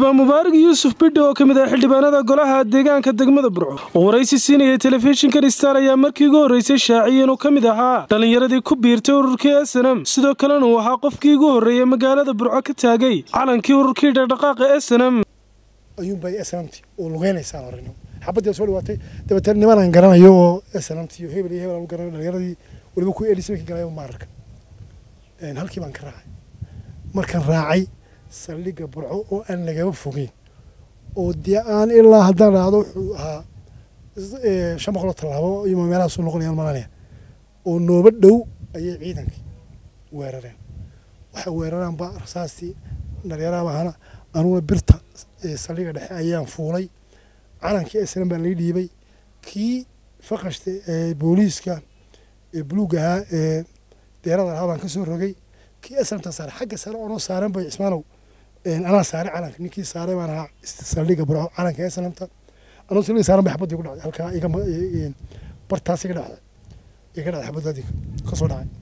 xildhibaan mubaarak yuusuf bidhi oo ka mid ah xildhibaanada golaha deegaanka degmada burco oo waraysi siinayay telefishinkan star ayaa markii ugu horreysay shaaciyay inuu ka mid ahaa dhallinyaradii ku biirtay ururkii snm sidoo kalena uu ahaa qofkii ugu horreeyey magaalada burco ka taagay calankii ururkii dhaqdhaqaaqa snm ayuunbay snmt oo lugeynaysaa horeno xabadii soo dhawaatay dabeetana nimanaan garanayo oo snmt iyo hebel iyo hebel aan garanayo dhalinyaradii waliba kuwa elis markii galayo maararka halkii baan ka raacay markaan raacay saldhigga burco oo aan lagaba fogeyn oo dee aan ilaa haddaan raacdo wuxuu ahaa shan boqoloo tallaabo iyo meelahaasu noqonayaan malanaya oo nooba dhow ayay ciidankii weerareen waxay weeraraanba rasaastii dhalinyaraha bahana anuguna birta saldhigga dhexe ayaan fuulay calankii esnan baa lai dhiibay kii faqashta ee booliiska ee buluug ahaa ee deerada ahaa baan ka soo rogay kii esnamta saaray xagga sare oonoo saaran bay cismaanow anaa saaray calanka ninkii saaray baan ahaa saldhigga burco calanka esnamta anoo saldhigga saaran bay xabadii ku dhacday halkaa iga bartaas iga dhacday iga dhacday xabadaadii ka soo dhacay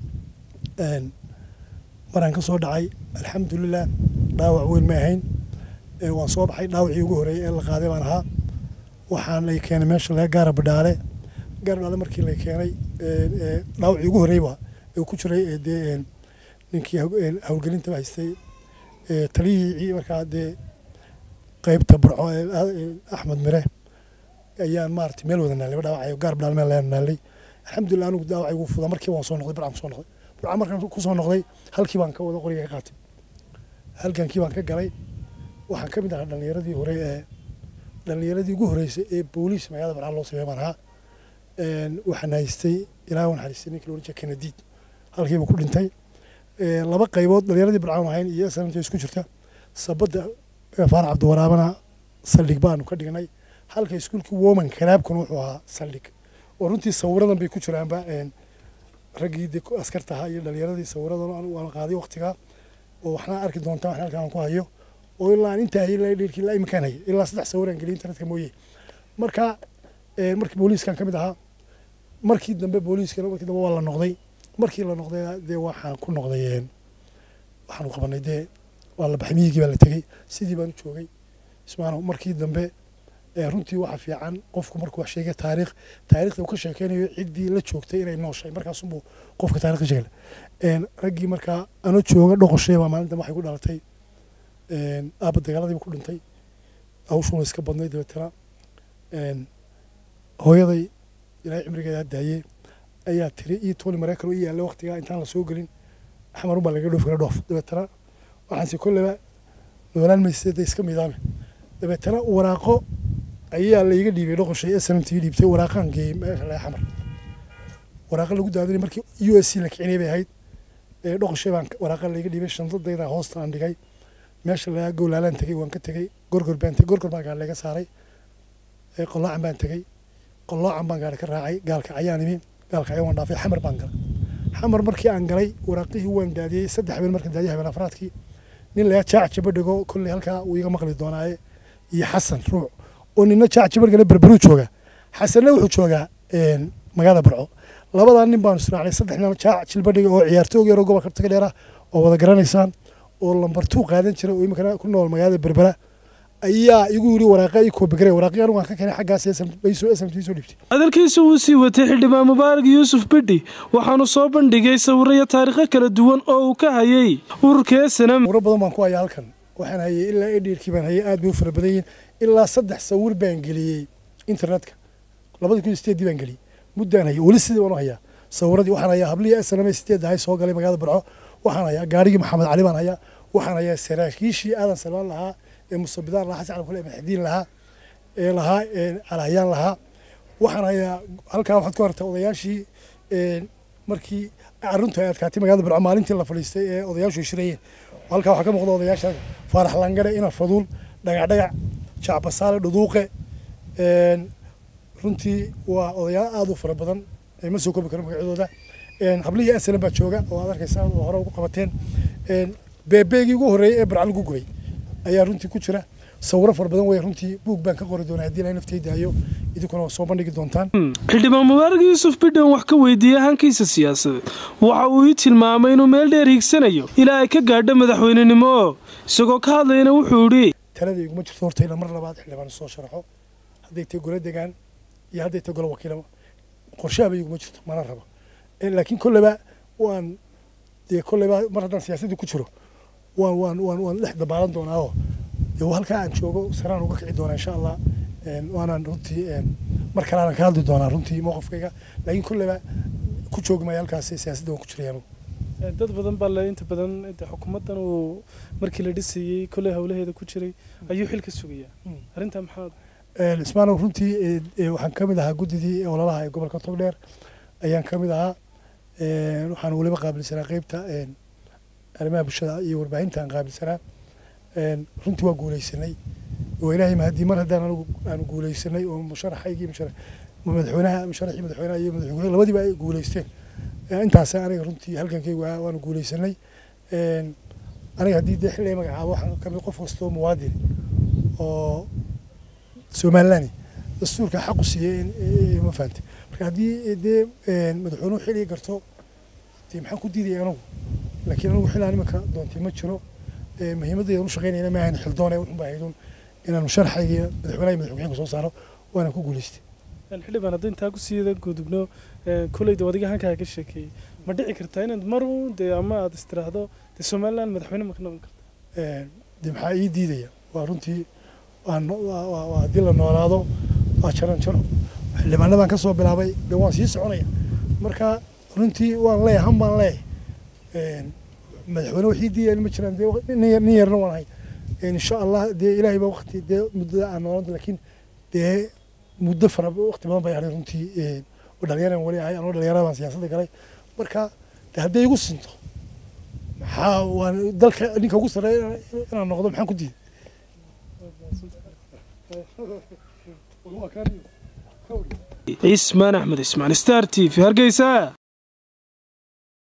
maraan ka soo dhacay alxamdulilah dhaawac weyn ma ahayn waan soo baxay dhaawacii ugu horeeyey ee la qaaday baan ahaa waxaan lay keenay meesha laga gaara badhaale gaara badhaale markii lay keenay dhaawacii ugu horreeyba ee ku jiray dee ninkii howlgelinta haystay taliyihii markaa dee qeybta burco ee axmed mire ayaan maarata meel wada naalay dhaawacayo gaar badhaale meel laga naalay alxamdulilah anigu dhaawacii ugu fuda markii waan soo noqday burcaan kusoo noqday burcaan markaan kusoo noqday halkii baan ka wada qoriga ka qaatay halgankii baan ka galay waxaan ka mid ahaa dhalinyaradii hore ee dhalinyaradii ugu horeysay ee booliis magaalada barcaan loo sameey baan ahaa waxaan haystay ilaa waan haystay ninkii loodhan jiray kanadiid halkiiba ku dhintay laba qaybood dhalinyaradii barcaan ahayn iyo sanamta isku jirta sabadda faarac cabdiwaraabana saldhig baanu ka dhignay halka iskuulkii woman kalaabkuna wuxuu ahaa saldhig oo runtii sawiradan bay ku jiraanba raggii de askarta ahaa iyo dhalinyaradii sawiradan waan qaaday waqtigaa oo waxna arki doontaa waxna halkaan ku hayo oo ilaa aan intaa hayay ilaa dheerkii ilaa iminkaan hayay ilaa saddex sawiraan geliyay internetka mooye marka markii booliiskan ka mid ahaa markii dambe booliiskana markii dambe waa la noqday markii la noqday dee waxaan ku noqday waxaanu qabanay dee waa la baxay miyigii baa la tegey sidii baan u joogay ismaano markii dambe runtii waxa fiican qofku markuu wax sheegay taariikh taariikhda uu ka sheekeynayo ciddii la joogtay inay nooshay markaasunbuu qofka taarikh ka sheegay raggii markaa anoo jooga dhoqoshay baa maalin dambe waxay ku dhalatay aabba dagaaladiiba ku dhintay hawshuuna iska badnay dabeetana hooyaday ilaahay cimrigeeda daayey ayaa tiri ii tooli maraykan oo ii yaalla waqtigaa intaan la soo gelin xamarun baa laga dhoof kala dhoof dabeetana waxaanse kolleyba noolaan mayseeda iska miidaame dabeetana waraaqo ayaa layga dhiibay dhoqoshay snmt dhiibtay waraaqaan geeyey meesha laga xamar waraaqa lagu daadinay markii u s c la kicinay bay ahayd dhoqoshay baan waraaqa layga dhiibay shandadayda hoosta aan dhigay meesha lagaa gowlaalaan tegey waan ka tegey gorgor baan tegey gorgor baan gaari laga saaray qoloocan baan tegey qoloocan baan gaari ka raacay gaalka ayaan imi gaalka ayaan waan dhaafay xamar baan galay xamar markii aan galay waraaqihii waan daadiyey saddex habeen markaan daadiyay habeen afraadkii nin lagaa jaac jabadhigo kolley halkaa uu iga maqli doonaaye iyo xasan ruuc oo nina jaac jabadhigana berberuu jooga xasanna wuxuu joogaa magaalada burco labadaa nin baanu israacnay saddex nin jaac jilbadhiga oo ciyaartoog yaroo gobolka taga dheera oo wada garanaysaan oo lambar tuu qaadan jiray oo iminkana ku nool magaalada berbera ayaa igu yidhi waraaqa ii koobigare waraaqii anigu aan ka keenay xaggaas soo soo dhiibtay hadalkiisa wuu sii watay xildhibaan mubaarak yuusuf bidhi waxaanu soo bandhigay sawiro iyo taariikho kala duwan oo uu ka hayay ururka snm sawiro badan baan ku hayaa halkan waxaan hayay ilaa edhiirkii baan hayay aad bay u fara badan yihiin ilaa saddex sawir baan geliyey internetka labadii kun iyo sideeddii baan geliyey muddaan hayay weli sidii baan u hayaa sawiradii waxaan hayaa hablihii snm sideed ahay soo galay magaalada burco waxaan hayaa gaarigii maxamed cali baan hayaa waxaan hayaa saraakiishii aadan salmaan lahaa ee musabidaan lahaa xasan calkule maxdiin lahaa ee lahaa calahayaan lahaa waxaan hayaa halkaa waxaad ku hartaa odayaashii markii aruntu ay adkaatay magaalada burco maalintii la fadhiistay ee odayaashu shirayeen halkaa waxaa ka muuqda odayaasha faarax langare ina faduul dhagacdhagac jacbasaale dhuduuqe runtii waa odayaal aada u fara badan ma soo koobi karo magacyadooda hablihii aslan baa jooga oo aad arkaysaan oo hore ugu qabateen beebeegii ugu horreeyey ee barca lagu gubay ayaa runtii ku jira sawiro fara badan wey runtii buug baan ka qori doonaa haddii ilahay naftayda hayo idinkuna waa soo bandhigi doontaan xildhibaan mubaarak yuusuf bidhan wax ka weydiiyey hankiisa siyaasadeed waxa uu ii tilmaamay inuu meel dheer hiigsanayo ilaa ay ka gaadho madaxweynenimo isagoo ka hadlayana wuxuu idhi talada iguma jirto horta ina mar labaad xildhibaan soo sharaxo hadday tahay golo degaan iyo hadday tahay golo wakiilaba qorshaaba iguma jirto mana rabo laakiin kolleyba waan dee kolleyba mar haddaan siyaasadda ku jiro waan waan waan waan dhex dabaalan doonaa oo dee halkaa aan joogo saraan uga kici doonaa insha allah waanaan runtii mar kale aanan ka hadli doonaa runtii mowqifkayga laakiin kolleyba ku joogi maayo halkaas siyaasadda waan ku jiray anugu dad badan baa le inta badan xukuumaddan uu markii la dhisayey kolley howlaheeda ku jiray ayuu xil ka sugayaa arrintaa maxaad ismaanow runtii waxaan ka mid ahaa guddidii ololaha ee gobolka togdheer ayaan ka mid ahaa waxaan weliba qaabilsanaa qeybta arrimaha bulshada iyo warbaahinta aan qaabilsanaa runtii waa guuleysanay oo ilaahay mahadii mar haddaan anigu aanu guuleysanay oo musharaxaygii madaxweynaha musharaxii madaxweynaha iyo madaxweyne labadiiba ay guuleysteen intaas aniga runtii halgankaygu waanu guuleysanay aniga haddii dee xilliga magacaabo waxaan kamid qof kastoo muwaadin oo somaliland dastuurka xaqu siiyey ma fahante marka haddii dee madaxweynuhu xilliga garto dee maxaan ku diidaya anigu laakiin anigu xillaan iminka doontay ma jiro muhiimadaydan u shaqaynayna ma ahayn xildoone wuxun baa ahaydun inaan musharaxaygii madaxweynaha iyo madaxweynaha soo saaro waana ku guuleystay xildhibaan haddii intaa ku siida gudubno kolleyda adiga hankaa ka sheekeeyey ma dhici kartaa inaad mar uun dee ama aad istiraahdo dee somaliland madaxweyne ma ka noqon karta dee maxaa ii diidaya waa runtii haddii la noolaado waa jaran jaro xildhibaanadaan ka soo bilaabay dee waan sii soconaya marka runtii waan leeyahay han baan leeyahay madaxweyne waxii diidaya ma jiraan dee nin yarna waan ahay insha allah dee ilaahay baa waqti dee muddada aan noolanta laakiin dee muddo fara waqti badan bay ahay runtii oo dhalinyaran weli ahay anoo dhalinyarada baan siyaasadda galay marka de hadday igu sinto maxaa waan dalka ninka ugu sarreeya inaan noqdo maxaan ku diiday cismaan axmed ismaan star t v hargeysa